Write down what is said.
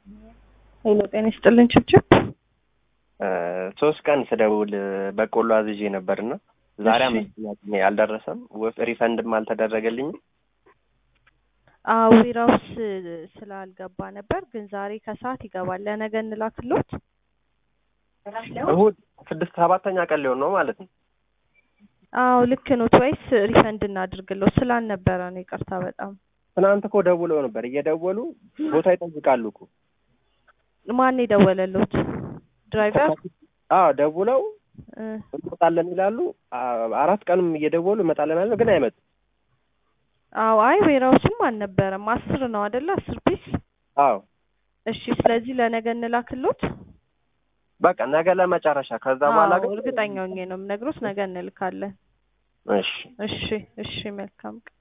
ሄሎ ጤና ይስጥልን ችብችብ ሶስት ቀን ስደውል በቆሎ አዝዤ ነበርና ዛሬ እሺ። አምስተኛ ቀኔ አልደረሰም። ወፍ ሪፈንድም አልተደረገልኝም። አዎ ዌራውስ ስላልገባ ነበር፣ ግን ዛሬ ከሰዓት ይገባል። ለነገ እንላክሎት። እሁድ ስድስት ሰባተኛ ቀን ሊሆን ነው ማለት ነው። አዎ ልክ ኖት። ወይስ ሪፈንድ እናድርግሎት? ስላልነበረ ነው። ይቅርታ በጣም ትናንት እኮ ደውለው ነበር። እየደወሉ ቦታ ይጠይቃሉ እኮ። ማን የደወለሎት? ድራይቨር አዎ ደውለው እ እንመጣለን ይላሉ። አ- አራት ቀንም እየደወሉ እመጣለን ያለ ግን አይመጡም። አዎ አይ ዌራውስም አልነበረም። አስር ነው አይደለ? አስር ፒስ። አዎ እሺ ስለዚህ ለነገ እንላክሎት። በቃ ነገ ለመጨረሻ ከዛ በኋላ አዎ ግን እርግጠኛ ሆኜ ነው የምነግሮት። ነገ እንልካለን። እሺ እሺ እሺ መልካም ቀን